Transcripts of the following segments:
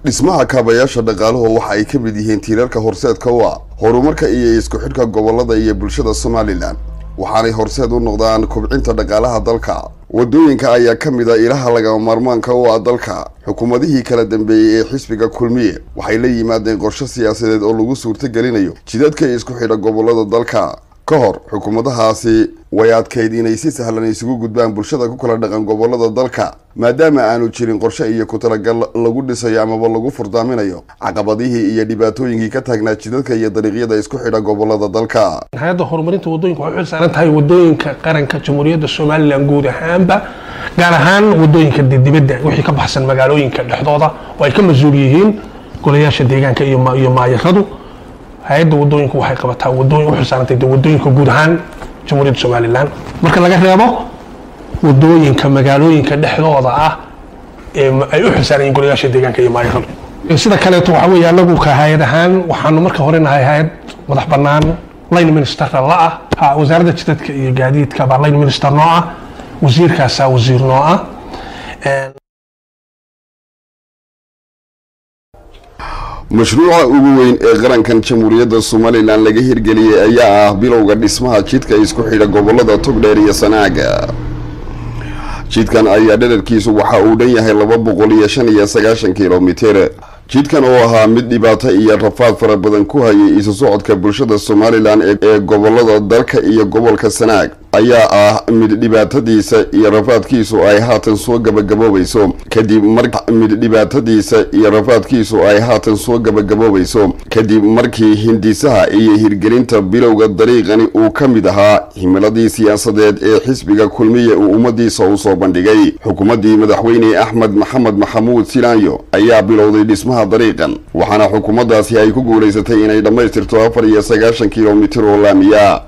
dhismaha kaabayaasha dhaqaaluhu waxa ay ka mid yihiin tiirarka horseedka u ah horumarka iyo isku xidhka gobolada iyo bulshada somalilan waxaanay horseed u noqdaan kobcinta dhaqaalaha dalka wadooyinka ayaa ka mid a ilaha lagama maarmaanka u ah dalka xukuumadihii kala dambeeyey ee xisbiga kulmiye waxay la yimaadeen qorshe siyaasadeed oo lagu suurtagelinayo jidadka isku xidha gobolada dalka ka hor xukuumadahaasi way adkayd inay si sahlan isugu gudbaan bulshada ku kala dhaqan gobolada dalka maadaama aanu jirin qorshe iyo ku talagal lagu dhisayo amaba lagu furdaaminayo caqabadihii iyo dhibaatooyinkii ka taagnaa jidadka iyo dariiqyada isku xidha gobolada dalka hay-adda horumarinta wadooyinka waxay u xilsaaran tahay wadooyinka qaranka jamhuuriyadda somalilan guud ahaanba gaar ahaan wadooyinka dibadda wixii ka baxsan magaalooyinka dhexdooda oo ay ka mas-uul yihiin golayaasha deegaanka iyo maayaradu hay-adda wadooyinku waxay qabataa wadooyin u xilsaarantay wadooyinka guud ahaan jamhuuriyadda somalilan marka laga reebo wadooyinka magaalooyinka dhexdooda ah ee ay u xilsaaran yihiin golayaasha deegaanka iyo maayaradu sida kaleeto waxa weeye anagu ka hay-ad ahaan waxaanu marka hore nahay hay-ad madax bannaan line ministerka la ah wasaaradda jidadka iyo gaadiidka baa line minister noo ah wasiirkaasaa wasiir noo ah mashruuca ugu weyn ee qarankan jamhuuriyadda somalilan laga hirgeliyey ayaa ah bilowga dhismaha jidka isku xidha gobolada togdheer iyo sanaaga jidkan ayaa dherarkiisu waxa uu dhan yahay laba boqol iyo shan iyo sagaashan kilomitir jidkan oo ahaa mid dhibaato iyo rafaad fara badan ku hayay isu socodka bulshada somalilan ee gobolada dalka iyo gobolka sanaag ayaa ah mid dhibaatadiisa iyo rafaadkiisu ay haatan soo gabagaboobayso kadib mar mid dhibaatadiisa iyo rafaadkiisu ay haatan soo gabagaboobayso kadib markii hindisaha iyo hirgelinta bilowga dariiqani uu ka mid ahaa himiladii siyaasadeed ee xisbiga kulmiye uu ummadiisa u soo bandhigay xukuumaddii madaxweyne axmed maxamed maxamuud silaanyo ayaa bilowday dhismaha dariiqan waxaana xukuumaddaasi ay ku guulaysatay inay dhammaystirto afar iyo sagaashan kilomitir oo laamiya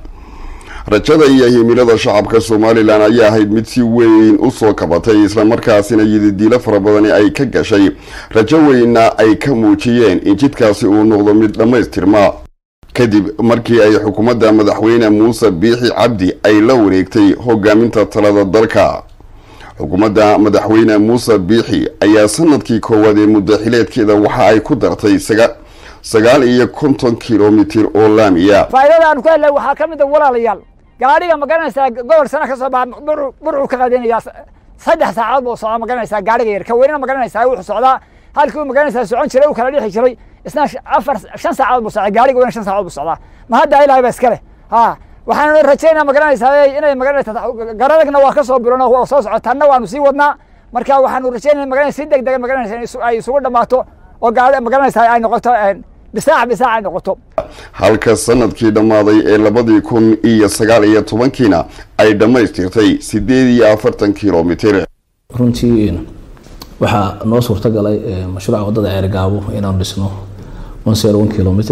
rajada iyo himilada shacabka somalilan ayaa ahayd mid si weyn u soo kabatay islamarkaasina yididiilo fara badani ay ka gashay rajo weynna ay ka muujiyeen in jidkaasi uu noqdo mid dhammaystirma kadib markii ay xukuumadda madaxweyne muuse biixi cabdi ay la wareegtay hogaaminta talada dalka xukuumadda madaxweyne muuse biixi ayaa sanadkii koowaad ee muddaxileedkeeda waxa ay ku dartay sagaal iyo konton kilomitir oo laamiya faa'iidada aanu ka helnay waxaa ka mid a walaalayaal gaadhiga ma garanaysaa gobol sana ka soo baxa burcuu ka qaadinayaa saddex saacadood buu socdaa ma garanaysaa gaadhiga yar ka weynina ma garanaysaa wuxuu socdaa halkii uu ma garanaysaa socon jiray uu kala dhixi jiray isna afar shan saacadood buu socdaa gaadhiga weyna shan saacadood buu socdaa ma hadda ilahay ba iska leh ha waxaanu rajaynaa ma garanaysaa inay ma garanaysaa garadagna waa ka soo biron oo soo socotaanna waanu sii wadnaa marka waxaanu rajaynaa ma garanaysaa si deg dega ma garanaysaa ay isugu dhammaato oo gaadhi ma garanaysaa ay noqoto bisaac bisaac ay noqoto halka sanadkii dhammaaday ee labadii kun iyo sagaal iyo tobankiina ay dhammaystirtay siddeed iyo afartan kilomitir runtii waxaa noo suurtagalay mashruuca waddada ceergaabo inaanu dhisno one zero one kilomitr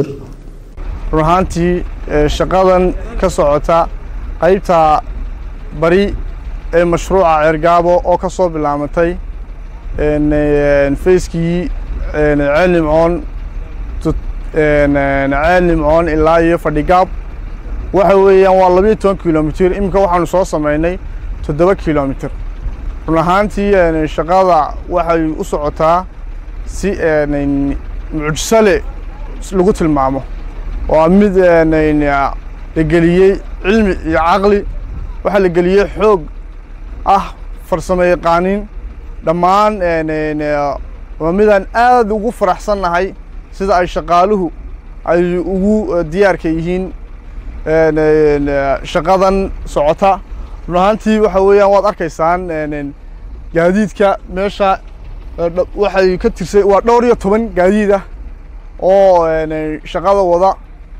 run ahaantii shaqadan ka socota qaybta bari ee mashruuca ceergaabo oo ka soo bilaamatay fayskii ceel nimcoon ceel nimcoon ilaa iyo fadhigaab waxa weeyaan waa labiyo toban kilomitr iminka waxaanu soo samaynay toddoba kilomitr run ahaantii shaqada waxay u socotaa si mucjisale lagu tilmaamo waa mid la geliyey cilmi iyo caqli waxaa la geliyey xoog ah farsamo yaqaanin dhammaan waa midaan aad ugu faraxsannahay sida ay shaqaaluhu ay ugu diyaarka yihiin shaqadan socota run ahaantii waxa weeyaan waad arkaysaan gaadiidka meesha waxay ka tirsay waa dhowr iyo toban gaadiid ah oo shaqada wada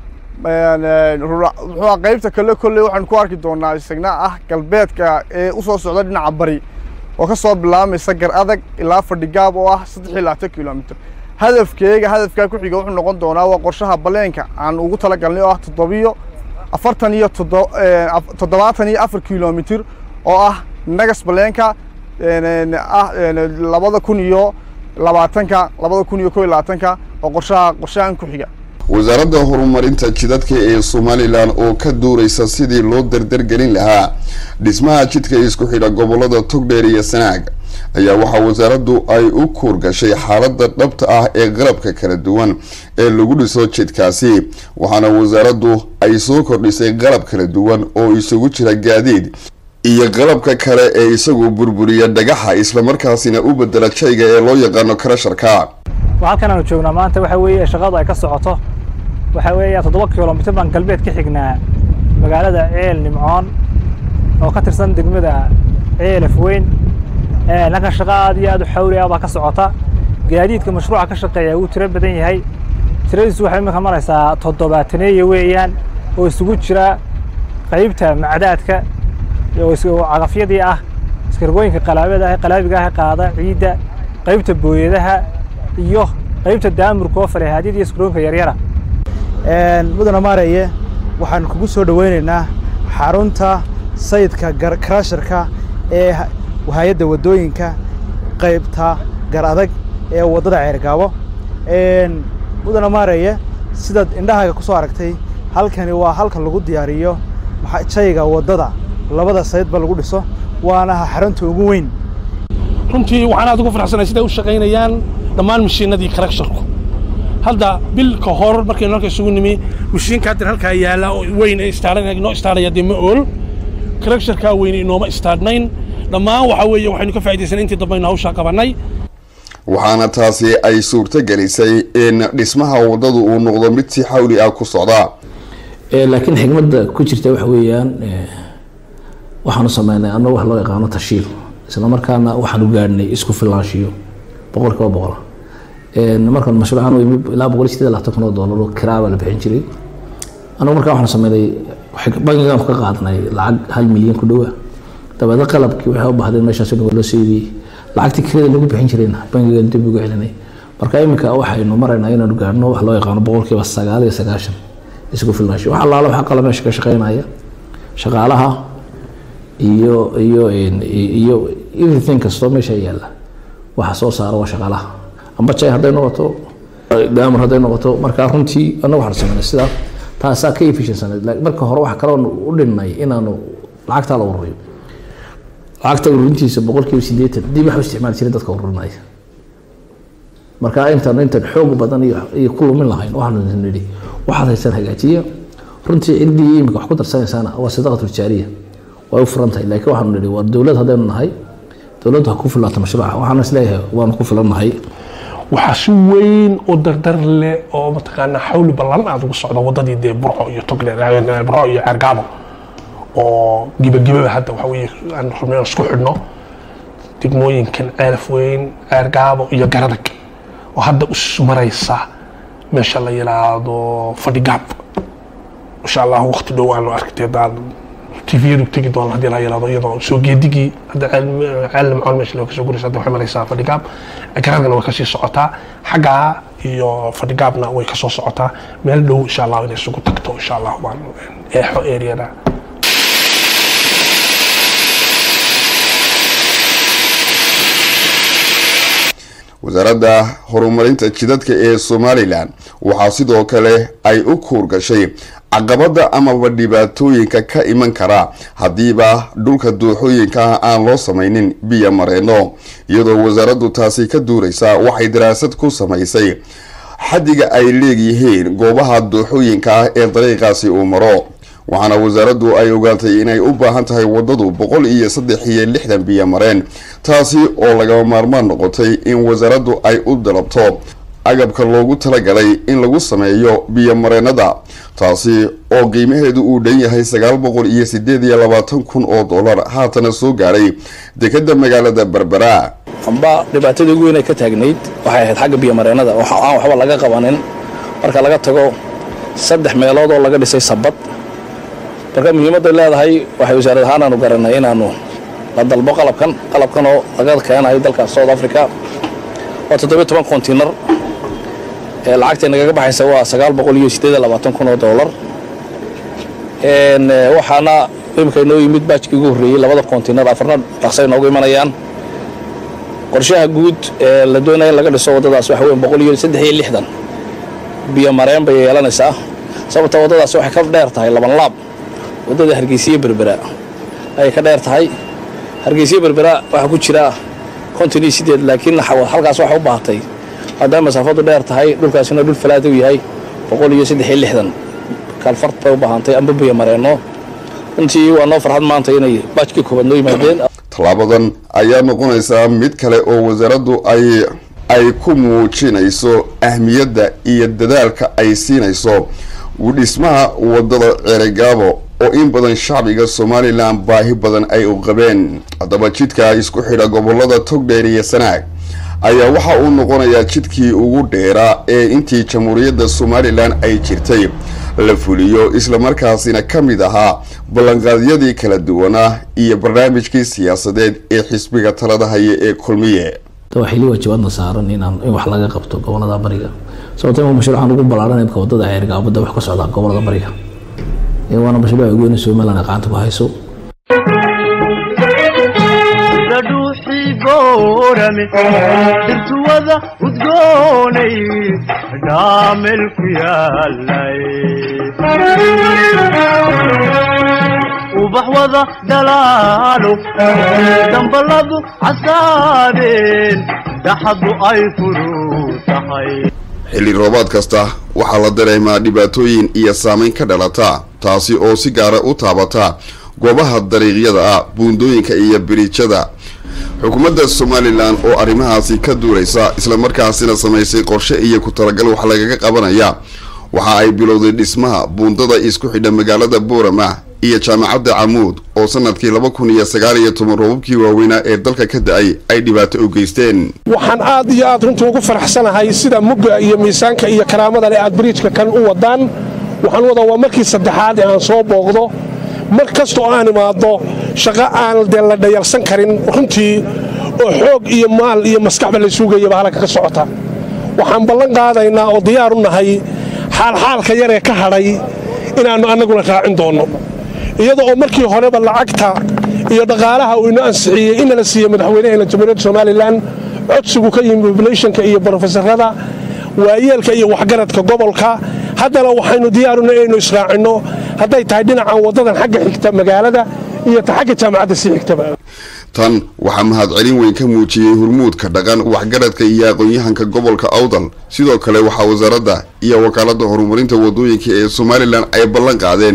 muxuua qaybta kale kolley waxaan ku arki doonaa isagna ah galbeedka ee usoo socda dhinaca bari oo ka soo bilaamaysa gar adag ilaa fadhigaab oo ah saddex iyo labaatan kilomitr hadafkeega hadafkaa ku xiga wuxuu noqon doonaa waa qorshaha baleenka aan ugu talagalnay oo ah toddobiyo afartan iyo toddobaatan iyo afar kilomitr oo ah nagas baleenka ah labada kun iyo labaatanka labada kun iyo kow iyo labaatanka oo qorshaha qorshahan ku xiga wasaaradda horumarinta jidadka ee somalilan oo ka duuraysa sidii loo dardargelin lahaa dhismaha jidka isku xidha gobolada togdheer iyo sanaag ayaa waxaa wasaaraddu ay u kuurgashay xaaladda dhabta ah ee qalabka kala duwan ee lagu dhiso jidkaasi waxaana wasaaraddu ay soo kordhisay qalab kala duwan oo isugu jira gaadiid iyo qalabka kale ee isagu burburiya dhagaxa islamarkaasina u bedela jayga ee loo yaqaano karasharka halkan aanu joognaa maanta waxa weeye shaqadu ay ka socoto waxa weeye toddoba kilomitir baan galbeed ka xignaa magaalada ceel nimcoon oo ka tirsan degmada ceelaf weyn halkan shaqo aad iyo aad u xawli ah baa ka socota gaadiidka mashruuca ka shaqeeya wuu tiro badan yahay tiradiisu waxay iminka maraysaa toddobaataneeya weeyaan oo isugu jira qaybta macdaadka oo cagafyadii ah iskargooyinka qalaabada ah qalaabiga ah qaada ciidda qaybta booyadaha iyo qaybta daamurka oo faleehaadyada iyo iskarooyinka yaryara mudana maareye waxaan kugu soo dhoweynaynaa xarunta sayidka karasharka ee hay-adda waddooyinka qaybta gar adag ee waddada ceergaabo mudana maareye sidaad indhahaaga ku soo aragtay halkani waa halka lagu diyaariyo jayga waddada labada sayidba lagu dhiso waana xarunta ugu weyn runtii waxaan aad ugu farxsanay siday u shaqaynayaan dhammaan mashiinadii karagsharku hadda bil ka hor markaynu halka isugu nimi mashiinka haddan halkaa yaala oo weyn ee istaaran inoo istaaraya dee ma ool karagsharkaa weyn inooma istaadhnayn dhammaan waxa weeye waxaynu ka faa'iidaysanay intii dambaynu hawshaa qabannay waxaana taasi ay suurto gelisay in dhismaha waddadu uu noqdo mid si xawli ah ku socda laakiin xigmadda ku jirta waxa weeyaan waxaanu sameynay annagu wax loo yaqaano tashiil isla markaana waxaanu gaadhnay isku filaanshiyo boqol kiiba boqol markaan mashruucan u yimid ilaa boqol iyo sideed labaatan kun oo doolar oo kiraa baa la bixin jiray annagu markaa waxaanu sameynay bangigaan ka qaadnay lacag hal milyan ku dhowa dabeedna qalabkii waxay u baahdeen meeshaas waa loo seediyey lacagtii kirada lagu bixin jirayna bangigaan dib ugu celinay marka iminka waxaynu maraynaa inaanu gaadhno wax loo yaqaano boqolkiiba sagaal iyo sagaashan isku filnaansho wax allaala waxa qala meesha ka shaqeynaya shaqaalaha iyo iyo iyo everything kastoo meesha yaalla waxa soo saara waa shaqaalaha amba jay hadday noqoto daamar hadday noqoto marka runtii annagu waxaan sameynay sidaa taasaa ka efficiensaneed marka hore waxa kaloo u dhinnay inaanu lacagtaa la ururiyo lacagta ururintiisa boqolkiiba sideetan dib wax u isticmaali jiray dadka ururinaya marka intaan intaan xoog badan iyo ku lumin lahayn waxaanu nidhi waxaad haysaan hagaajiya runtii ciddii imika wax ku darsanaysaana waa sadaqatul jaariya way u furan tahay laakiin waxaanu nidhi waa dowlad haddaynu nahay dowladdu ha ku filaato mashruuca waxaan isleeyahay waanu ku filan nahay waxaa si weyn oo dardar leh oo mataqaanaa xawli ballan aad ugu socda waddadii dee burco iyo togle burco iyo ceergaabo oo gibagibaba hadda waxa weeye aan rabnay isku xidhno degmooyinkan ceelaf weyn ceergaabo iyo garadag oo hadda us maraysa meesha la yidhaahdo fadhigaab insha allah waqti dhow aanu aragtay daan tviyadu tegi doona haddii la yidhahdo iyadoo soo geedigii hadda ceel nimcoon meesha loo kasoo guraysa hadda waxay maraysaa fadhigaab garadagna way kasii socotaa xaggaa iyo fadhigaabna way kasoo socotaa meel dhow insha allah inay isugu tagto insha allah waan eexo areada wasaaradda horumarinta jidadka ee somalilan waxaa sidoo kale ay u kuurgashay caqabada amaba dhibaatooyinka ka iman kara haddiiba dhulka dooxooyinka aan loo samaynin biyo mareeno iyadoo wasaaraddu taasi ka duuraysa waxay daraasad ku samaysay xaddiga ay leegyihiin goobaha dooxooyinka ah ee dariiqaasi uu maro waxaana wasaaraddu ay ogaatay inay u baahan tahay waddadu boqol iyo saddex iyo lixdan biyo mareen taasi oo lagama maarmaan noqotay in wasaaraddu ay u dalabto agabka loogu talagalay in lagu sameeyo biyomareenada taasi oo qiimaheedu uu dhan yahay sagaal boqol iyo sideed iyo labaatan kun oo dollar haatana soo gaadhay dekadda magaalada berbera amba dhibaatadii ugu weyn ay ka taagnayd waxay ahayd xagga biyomareenada oo aan waxba laga qabanin marka laga tago saddex meelood oo laga dhisay sabad marka muhiimadday leedahay waxay wasaarad ahaan aanu garanay inaanu la dalbo qalabkan qalabkan oo laga keenayo dalka south africa waa toddobiyo toban kontiinar lacagtay nagaga baxaysa waa sagaal boqol iyo sideed iyo labaatan kun oo dollar waxaana imika inoo yimid baajkii ugu horreeyey labada kontiinar afarna dhaqsay noogu imanayaan qorshaha guud ee la doonaya in laga dhiso waddadaas waxa weyn boqol iyo saddex iyo lixdan biyo mareen bay yeelanaysaa sababta waddadaas waxay ka dheer tahay laban laab waddada hargeysiye berbera ayay ka dheer tahay hargeysiye berbera waxaa ku jira konton iyo sideed laakiin halkaas waxay u baahatay maadaama masaafadu dheer tahay dhulkaasina dhul falaada u yahay boqol iyo saddex iyo lixdan kaalfart bay u baahantay amba biyo mareenno runtii waa noo farxad maanta inay baajkii koobaad noo yimaadeen tallaabadan ayaa noqonaysaa mid kale oo wasaaraddu ay ay ku muujinayso ahmiyadda iyo dadaalka ay siinayso dhismaha wadada ceregaabo oo in badan shacbiga somalilan baahi badan ay u qabeen haddaba jidka isku xidha gobolada togdheer iyo sanaag ayaa waxa uu noqonayaa jidkii ugu dheeraa ee intii jamhuuriyadda somalilan ay jirtay la fuliyo islamarkaasina ka mid ahaa ballanqaadyadii kala duwanaa iyo barnaamijkii siyaasadeed ee xisbiga talada haya ee kulmiye waxay lii waajibaadna saaran inaan in wax laga qabto gobolada bariga sababto ima mashruucan ugu ballaaran imka wadada ceergaabada wax ka socda gobolada bariga waana mashruuca ugu weyne somaliland gacanta ku hayso dhuuxii boorame dhirtuwada udgoonay dhaamel ku yaalay ubax wada dhalaalo damballadu casaadeen dhaxadu ay furu tahay xilli roobaad kasta waxaa la dareemaa dhibaatooyin iyo saameyn ka dhalata taasi oo si gaara u taabata goobaha dariiqyada ah buundooyinka iyo biriijada xukuumadda somalilan oo arrimahaasi ka duulaysa islamarkaasina samaysay qorshe iyo ku talagal wax lagaga qabanaya waxa ay bilowday dhismaha buundada isku xidha magaalada boorama iyo jaamacadda camuud oo sanadkii laba kun iyo sagaal iyo toban roobabkii waaweynaa ee dalka ka da-ay ay dhibaato u geysteen waxaan aad iyo aad runtii ugu faraxsanahay sida mugga iyo miisaanka iyo karaamada leh aad bariijka kan u wadaan waxaan wadaa waa markii saddexaad ee aan soo booqdo mar kastoo aan imaado shaqo aan dee la dhayalsan karin runtii oo xoog iyo maal iyo maskaxba la suugayaba halka ka socota waxaan ballan qaadaynaa oo diyaar u nahay xaalxaalka yaree ka hadhay inaannu annaguna raacin doonno iyada oo markii horeba lacagta iyo dhaqaalaha uu ino ansixiyey inala siiye madaxweynaheena jamhuuriyadda somalilan codsigu ka yimi pobulationka iyo brofesorada waayeelka iyo waxgaradka gobolka haddana waxaynu diyaaruna inaynu israacinno hadday tahay dhinacan waddadan xagga xigta magaalada iyo ta xagga jaamacadda sii xigtaba tan waxaa mahadcelin weyn ka muujiyey hurmuudka dhaqan waxgaradka iyo aqoon-yahanka gobolka awdal sidoo kale waxaa wasaaradda iyo wakaaladda horumarinta wadooyinka ee somalilan ay ballan qaadeen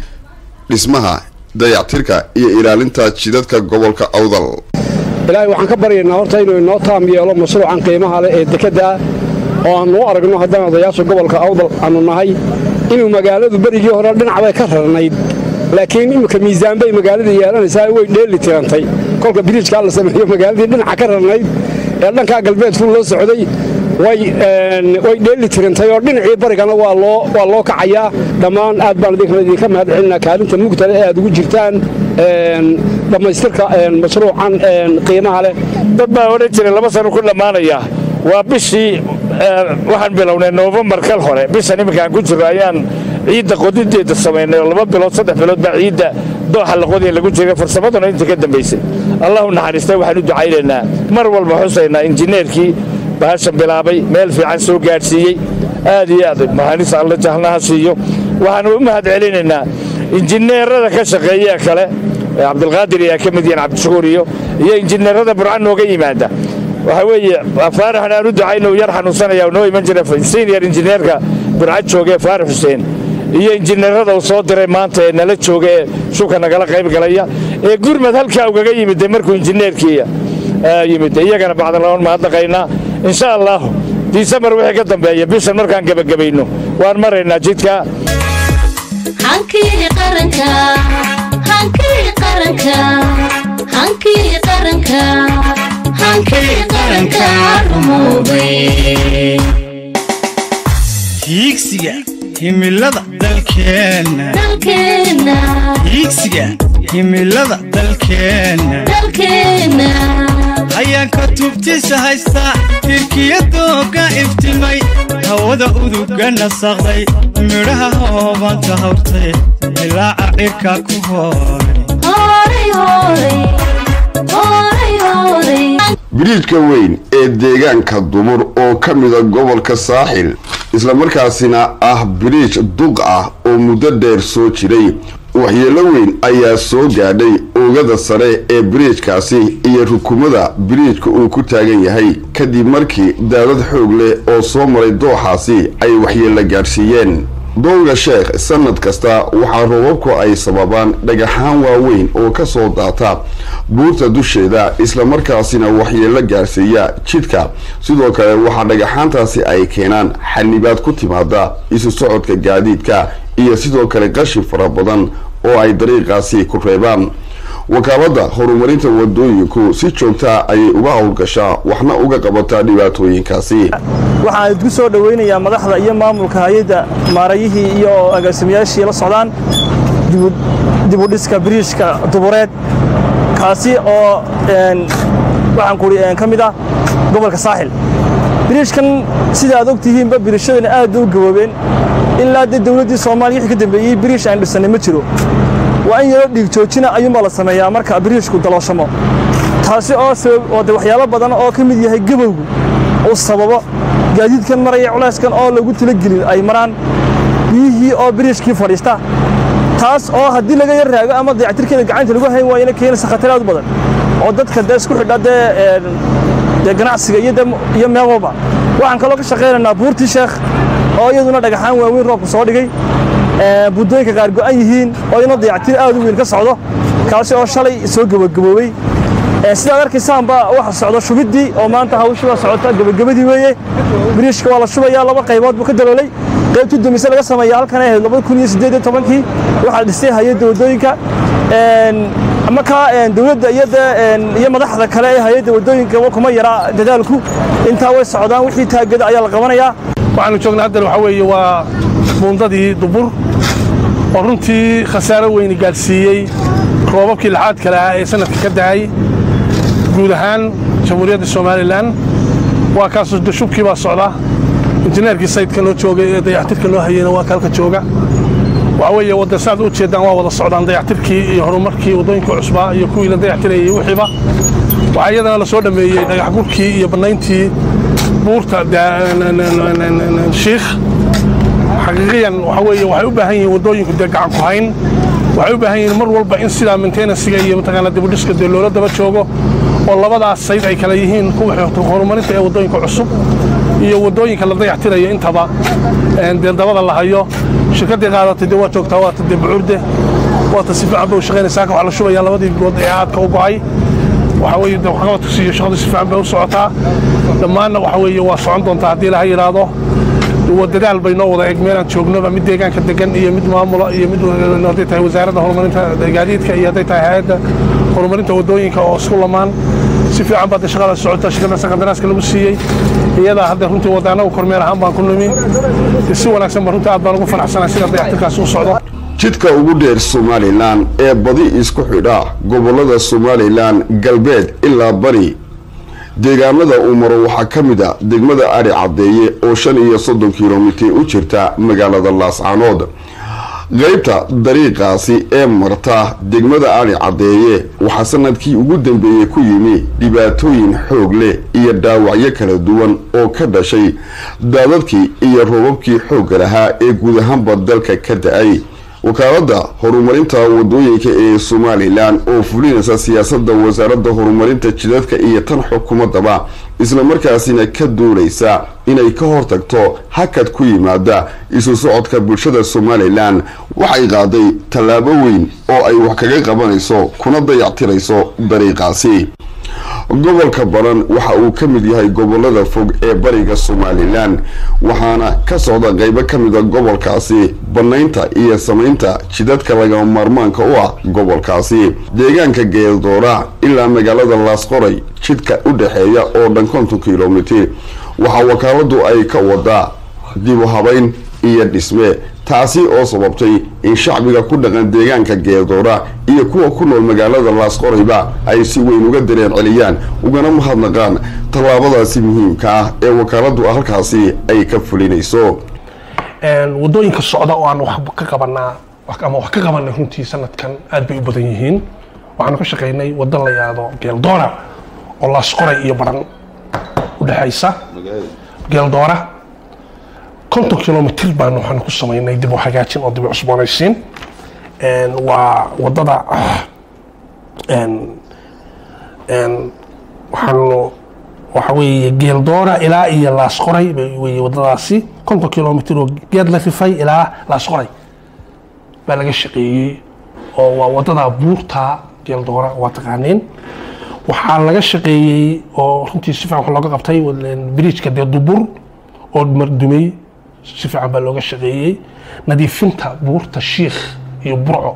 dhismaha dayactirka iyo ilaalinta jidadka gobolka awdal ilaahay waxaan ka baryaynaa horta inuu inoo taam yeelo mashruucan qiimaha leh ee dekedda oo aannu u aragno haddaan odayaasha gobolka awdal aannu nahay inuu magaaladu berigii hore dhinac bay ka rarnayd laakiin imika miisaan bay magaalada yeelanaysaa way dheeli tirantay kolka biriijkaa la sameeyo magaaladii dhinaca ka rarnayd ee dhankaa galbeedku loo socday way dheeli tirantay oo dhinacii barigana waa loo kacayaa dhammaan aad baan idinka mahad celinaa kaalinta mugtale ee aad ugu jirtaan dhammaystirka mashruucan qiimaha leh dad baa odhan jiray laba sano ku dhammaanaya waa bishii waxaan bilownay noofembar kal hore bishan iminkaan ku jirro ayaan ciidda qodideeda samaynay oo laba bilood saddex bilood baa ciidda dooxa la qodiya lagu jiray farsamaduna inta ka dambaysay allahu naxariistay waxaan u ducaynaynaa mar walba xusaynaa injineerkii bahashan bilaabay meel fiican soo gaadhsiiyey aad iyo aad mahanis alla jahnaha siiyo waxaanu u mahad celinaynaa injineerada ka shaqeeya kale cabdilqaadir ayaa ka mid yihiin cabdishakuur iyo iyo injineerada burcan nooga yimaada waxa weeye faaraxan aan u ducayno yar xanuunsanaya noo iman jira senior injineerka burcad jooga ee faarax xuseen iyo injineerada uu soo diray maanta ee nala jooga ee shubka nagala qayb galaya ee gurmad halkaa ugaga yimid markuu injineerkii yimid iyagana bacdalaoon mahadnaqaynaa insha allahu disembar wixii ka dambeeya bishan markaan gebagabayno waan maraynaa jidka hankii qaranka hankii qaranka hankii qaranka hankii qaranka rumoobay hiigsiga himilada dalkeenna dalkeenna hiigsiga himilada dalkeenna dalkeenna ayaan ka tubtisa haystaa tirkiyadooga iftimay hawada uduga nasaqday midhaha hoobanta hawrtay ilaaca cirka ku hooray horay horay horay horay biriijka weyn ee deegaanka dumur oo ka mida gobolka saaxil islamarkaasina ah biriij duq ah oo muddo dheer soo jiray waxyeelo weyn ayaa soo gaadhay oogada sare ee biriijkaasi iyo rukumada biriijka uu ku taagan yahay kadib markii daadad xoog leh oo soo maray dooxaasi ay waxyeelo gaadhsiiyeen doonga sheekh sanad kasta waxaa roobabku ay sababaan dhagaxaan waaweyn oo ka soo daata buurta dusheeda islamarkaasina waxyeelo gaarsiiya jidhka sidoo kale waxaa dhagaxaantaasi ay keenaan xanibaad ku timaada isu socodka gaadiidka iyo sidoo kale qashin fara badan oo ay dariiqaasi ku reebaan wakaalada horumarinta wadooyinku si joogtaa ayay uga howlgashaa waxna uga qabataa dhibaatooyinkaasi waxaan idku soo dhowaynayaa madaxda iyo maamulka hay-adda maarayihii iyo agaasimayaashii la socdaan dibudhiska biriishka dubureed kaasi oo waxaan kuhi ka mid ah gobolka saaxil biriishkan sida aad og tihiinba biriishadana aad u gaboobeen ilaa dee dowladdii soomaaliya wixii ka dambeeyey biriish aan dhisanay ma jiro waa in yaroo dhiig joojina ayuunbaa la sameeyaa marka biriishku dalooshamo taasi oo oo de waxyaabo badan oo ka mid yahay gabowgu uu sababo gaadiidkan maraya culayskan oo lagu talagelin ay maraan biyihii oo biriishkii fadhiista taas oo haddii laga yar raago ama dayactirkeeda gacanta lagu hayn waayana keenaysa khatar aad u badan oo dadka dee isku xidha dee dee ganacsiga iyo iyo meel walba waxaan kaloo ka shaqaynaynaa buurtii sheekh oo iyaduna dhagaxaan waaweyn roobku soo dhigay buddooyinka qaar go'an yihiin oo iyaduna dayactir aad u weyn ka socdo kaasi oo shalay soo gebagaboobey sidaad arkaysaanba waxa socdo shubiddii oo maanta hawshii waa socota gebagabadii weeye biriishka waa la shubayaa laba qaybood buu ka daloolay qaybtii dumise laga sameeya halkan ay ahayd labada kun iyo siddeed iyo tobankii waxaa dhistay hay-adda waddooyinka markaa dowladda iyo iyo madaxda kale ee hay-adda waddooyinka kuma yara dadaalku intaa way socdaan wixii taagada ayaa la qabanayaa waxaanu joognaa haddan waxaa weeye waa buundadii dubur oo runtii khasaaro weyni gaadhsiiyey roobabkii laxaad kale ah ee sanadka ka da'ay guud ahaan jamhuuriyadda somalilan waa kaasoo dashubkii baa socda injineerkii sayidka noo joogay ee dayactirka noo hayeyna waa kaalka jooga waxa weeye wadda saad u jeedaan waa wada socdaan dayactirkii iyo horumarkii waddooyinka cusbaa iyo kuwii la dayactirayay wixiiba waxaa iyadana la soo dhammeeyey dhagax gurkii iyo bannayntii buurta shiikh xaqiiqiyan waxa weeye waxay u baahan yihiin waddooyinku dee gacan ku hayn waxay u baahan yihiin mar walba in sidaa maintenansiga iyo mataqaanaa dibudhiska dee loola daba joogo oo labadaas sayd ay kala yihiin kuwa horumarinta ee waddooyinka cusub iyo waddooyinka la dayactirayo intaba dee dabada la hayo shirkaddii qaadatay dee waa joogtaa waata dee bucuurde waata si fiican bay u shaqaynaysaa waxaa la shubayaa labadii good ee aadka u go'ay waxaa weeye dee waxqabadkiisa iyo shaqadu si fiican bay u socotaa dhammaanna waxa weeye waa socon doontaa haddii laha yidhaahdo dadaal bay noo wada eg meelaan joognoba mid deegaanka degan iyo mid maamula iyo mid hadday tahay wasaaradda horumarinta gaadiidka iyo hadday tahay hay-adda horumarinta waddooyinka oo isku lamaan si fiican baa de shaqada socota shirkadda qandaraaska lagu siiyey iyadaa hadda runtii wadda annagu kormeer ahaan baan ku nimi si wanaagsan ba runtii aad baan ugu faraxsanahay sida dayactirkaasi u socdo jidka ugu dheer somalilan ee badi isku xidha gobollada somalilan galbeed ilaa bari deegaamada uu maro waxaa ka mid a degmada ari caddeeye oo shan iyo soddon kilomitir u jirta magaalada laascaanood qaybta dariiqaasi ee marta degmada ari caddeeye waxaa sanadkii ugu dambeeyey ku yimi dhibaatooyin xoog leh iyo dhaawacyo kala duwan oo ka dhashay daadadkii iyo roobabkii xoogga lahaa ee guud ahaanba dalka ka da-ay wakaaladda horumarinta wadooyinka ee somalilan oo fulinaysa siyaasadda wasaaradda horumarinta jidadka iyo tan xukuumadaba islamarkaasina ka duulaysa inay ka hortagto hakad ku yimaada isu socodka bulshada somalilan waxay qaaday tallaabo weyn oo ay wax kaga qabanayso kuna dayactirayso dariiqaasi gobolka baran waxa uu ka mid yahay gobolada fog ee bariga somalilan waxaana ka socda qaybo ka mida gobolkaasi bannaynta iyo samaynta jidadka lagama maarmaanka u ah gobolkaasi deegaanka geeldoora ilaa magaalada laasqoray jidka u dhexeeya oo dhan konton kilomitir waxaa wakaaladu ay ka wadaa dib u habayn iyo dhisme taasi oo sababtay in shacbiga ku dhaqan deegaanka geeldoora iyo kuwa ku nool magaalada laasqorayba ay si weyn uga dareen celiyaan ugana mahadnaqaan tallaabadaasi muhiimka ah ee wakaaladu halkaasi ay ka fulinayso waddooyinka socda oo aan wax ka qabanaa ama wax ka qabanay runtii sanadkan aad bay u badan yihiin waxaanu ka shaqaynay waddo la yidhaahdo geeldoora oo laasqoray iyo baran u dhexaysa geeldoora konton kilomitr baanu waxaanu ku samaynay dib u hagaajin oo dib u cusboonaysiin Een, waa wadada een, een, waxaanu waxa weeye geeldoora ilaa iyo laasqoray bay- weeye wadadaasi konton kilomitr oo geed la rifay ilaa laasqoray baa laga shaqeeyey oo waa wadada buurta geeldoora waa taqaaniin waxaa laga shaqeeyey oo runtii si fiican wax looga qabtay bridgeka dee dubur oo mardumey si fiican baa looga shaqeeyey nadiifinta buurta shiikh iyo burco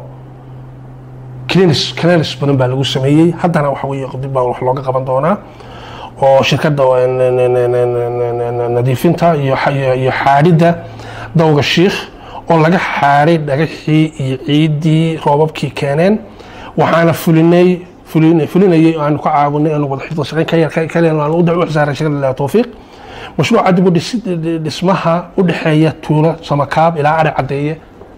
cleanis cleanis badan baa lagu sameeyey haddana waxa weeye dib baa wax looga qaban doonaa oo shirkadda n- n- n- n- n- nadiifinta iyo xa- iyo iyo xaadhidda dawga shiikh oo laga xaaray dhagaxii iyo ciiddii roobabkii keeneen waxaana fulinay fulin- fulinayay oo aanu ka caawinay aanu wada xifdo shaqayn ka yar ka- kaliya aanu u u xisaaray shirkadda ilaa tawfiiq mashruuca dib u dhisi- dhismaha u dhexeeya tuulo samakaab ilaa ari caddeeye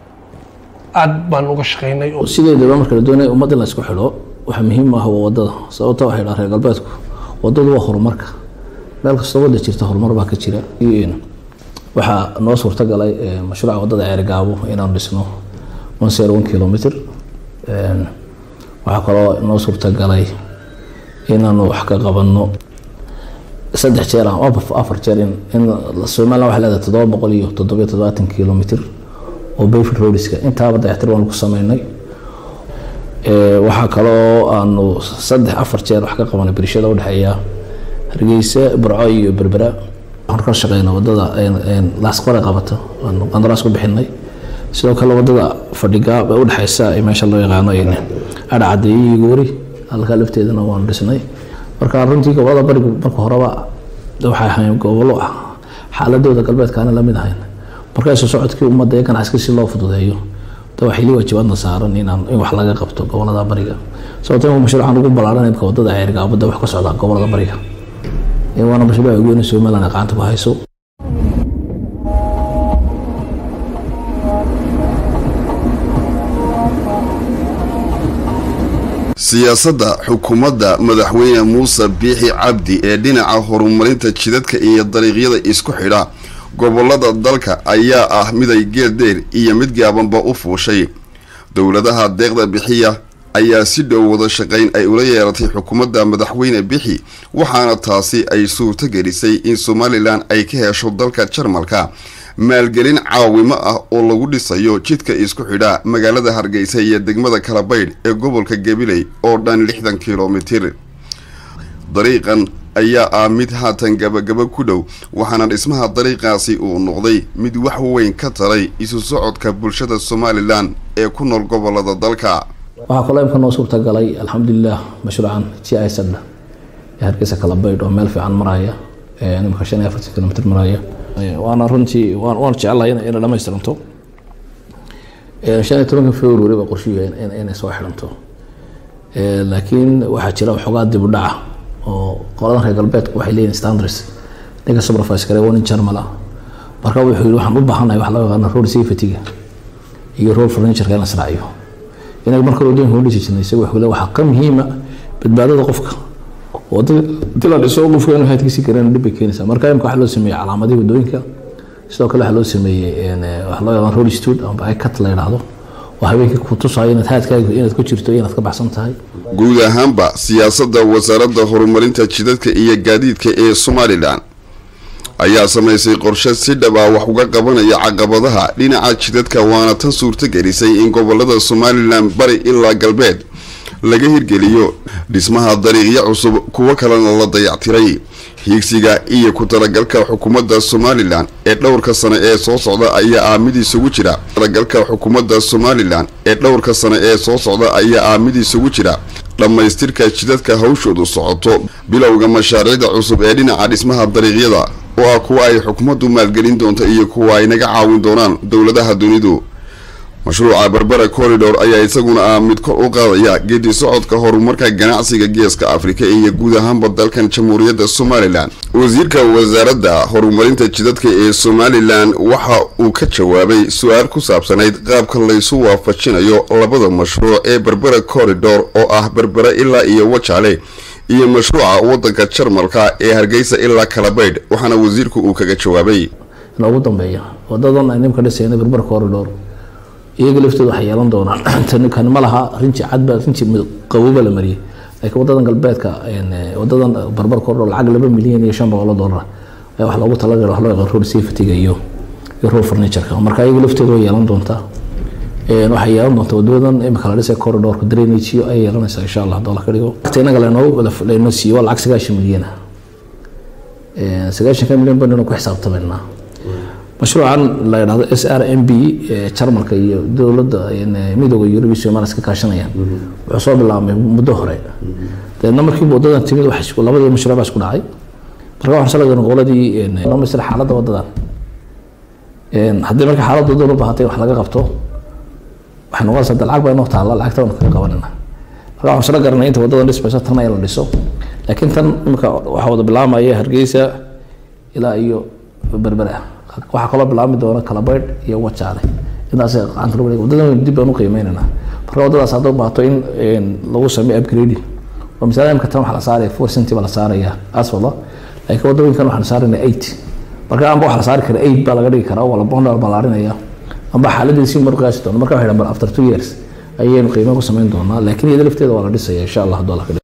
aad baan uga shaqaynay oo sideedaba marka la doonaya ummad in la isku xidho waxa muhiim ah waa wadada sababta waxay dhaha reer galbeedku wadadu waa horumarka meel kastoo wada jirta horumar baa ka jira Iyo waxaa noo suurtagalay eh, mashruuca wadada ceerigaabo inaanu dhisno one zero one kilometer Een, waxaa kaloo noo suurtagalay inaanu wax ka qabanno saddex jeer ama afar- afar jeer in in somaliland waxay leedahay toddoba boqol iyo toddobiyo toddobaatan kilomitr oo bayford roadska intaaba dayactir baanu ku sameynay Ee, waxaa kaloo aanu saddex afar jeer wax ka qabanay birishada udhexeeya hargeysa burco iyo berbera waxaan ka shaqeyna wadada laasqore qabato aanu qandaraas ku bixinay sidoo kale wadada fadhigaab ee udhexeysa ee meesha loo yaqaano adha cadeeye iyo goori halkaa lafteedana waanu dhisnay marka runtii gobolada barigu marka horeba waxay ahayn gobollo ah xaaladooda galbeedkaana lamid ahayn marka isu socodkii ummadda iyo ganacsiga si loo fududeeyo da waxay li waajibaadna saaran inaan in wax laga qabto gobolada bariga sababto in mashruucan ugu ballaaran imka wadada ceergaabada wax ka socda gobolada bariga Ee, waana mashruuc ugu weyn ee somaliland ay gacanta ku hayso siyaasadda xukuumadda madaxweyne muuse biixi cabdi ee dhinaca horumarinta jidadka iyo dariiqyada isku xidha gobolada dalka ayaa ah miday geed dheer iyo mid gaabanba u fuushay dowladaha deeqda bixiya ayaa si dhow wada shaqayn ay ula yeelatay xukuumadda madaxweyne bixi waxaana taasi ay suurto gelisay in somalilan ay ka hesho dalka jarmalka maalgelin caawimo ah oo lagu dhisayo jidka isku xidha magaalada hargeysa iyo degmada kalabaydh ee gobolka gabiley oo dhan lixdan kilomitir dariiqan ayaa ah mid haatan gabagaba ku dhow waxaana dhismaha dariiqaasi uu noqday mid wax weyn ka taray isu socodka bulshada somalilan ee ku nool gobolada dalka waxaa kaloo imka noo suurtagalay alxamdulilah mashruucan g i sadha ee hargeysa kala baydh oo meel fiican maraya ee imika shan iyo afartan kilomitr maraya Ee, waana runtii waan waan jecelahay ina ina dhamaystiranto Ee, shan iyo tobanka february baa qorshuhu yahay in- inay soo xidhanto Ee, laakiin waxaa jira waxoogaa dib u dhaca oo qoladan reer galbeedku waxay leeyihin standards ninka supervise kare waa nin jarmal ah marka wuxuu yidhi waxaan u baahanahay wax loo yaqaano road safety-ga iyo road furniture-ka in la israaciyo inaga marka wadooyinka u dhisi jirnay isaga wuxuu leeyahay waxaa ka muhiima badbaadada qofka oo dii la dhiso qofka inuu haadkiisi garan dhib bay keenaysaa marka imka waxaa loo sameeyey calaamadihii wadooyinka sidoo kale waxaa loo sameeyey een, eh, wax loo yaqaan road stud amba icat la yidhaahdo oo habeenkii ku tusayo inaad haadkaaga inaad ku jirto iyo inaad ka baxsan tahay guud ahaanba siyaasadda wasaaradda horumarinta jidadka iyo gaadiidka ee somalilan ayaa samaysay qorshe si dhab ah wax uga qabanaya caqabadaha dhinaca jidadka waana tan suurto gelisay in gobolada somalilan bari ilaa galbeed laga hirgeliyo dhismaha dariiqyo cusub kuwo kalena la dayactiray hiigsiga iyo ku talagalka xukuumadda somalilan ee dhowrka sane ee soo socda ayaa ah mid isugu jira talagalka xukuumadda somalilan ee dhowrka sane ee soo socda ayaa ah mid isugu jira dhammaystirka jidadka hawshoodu socoto bilowga mashaariicda cusub ee dhinaca dhismaha dariiqyada oo ah kuwa ay xukuumaddu maalgelin doonto iyo kuwa ay naga caawin doonaan dowladaha dunidu mashruuca berbera corridor ayaa isaguna ah mid kor u qaadaya geedi socodka horumarka ganacsiga geeska afrika iyo guud ahaanba dalkan jamhuuriyadda somalilan wasiirka wasaaradda horumarinta jidadka ee somalilan waxa uu ka jawaabay su-aal ku saabsanayd qaabka laysu waafajinayo labada mashruuc ee berbera corridor oo ah berbera ilaa iyo wajaale iyo mashruuca wadanka jarmalka ee hargeysa ilaa kalabaydh waxaana wasiirku uu kaga jawaabay in ugu dambeeya wadadan ay nimka dhisayna berber corridor iyaga laftooda waxay yeelan doonaan tani kan ma laha rinji cadba rinji qabooba la mariyey laakiin wadadan galbeedka een, eh, wadadan barbar kordho lacag laba milyan iyo shan boqol oo dollar ayaa wax loogu talagalay wax loo yaqaan road safety-ga iyo iyo road furniture-ka marka iyaga laftooda way yeelan doontaa Een, waxay yeelan doontaa wadadan imika la dhisay corridorka drainage iyo ay yeelanaysaa insha allah haddii alla ka dhigo Waqti inaga laynoo laynoo siiyo waa lacag sagaashan milyan ah Een, sagaashanka milyan baynu ku xisaabtamaynaa mashruucan la yidhahdo s r m b ee jarmalka iyo dowladda een, midooda yurub iyo somaliya iska kaashanayaan wuxuu soo bilaabmay muddo hore deedna markii wadadan timid waxa isku- labadii mashruuc baa isku dhacay marka waxaan saladan qoladii noo misir xaaladda wadadan Een, haddii marka xaaladda wadada u baahatay wax laga qabto waxay noqonaysaa de lacag baa inoo taalla lacagta waan kaga qabanayna marka waxaan sala garanay inta wadadan dhismayso tan in la dhiso laakiin tan imika waxaa wada bilaamaya hargeysa ilaa iyo berbera waxaa kaloo bilaabmi doona kalabaydh iyo wajaale intaas gacanta lagu dhigay wadadan dib baan u qiimeynaynaa marka wadadaas hadday u baahato in een, lagu sameeyo upgrading oo misaal imika tan waxaa la saaraya four centi baa la saaraya asfalda laakiin wadooyinkan waxaan saarayna eight marka amba waxaa la saari kara eight baa laga dhigi karaa wala bondal baa la arinaya amba xaaladii si markaasi doona marka waxay dhahan bal after two years ayaynu qiimo ku samayn doonaa laakiin iyada lafteeda waa la dhisaya insha allah hadduu alla ka dhigo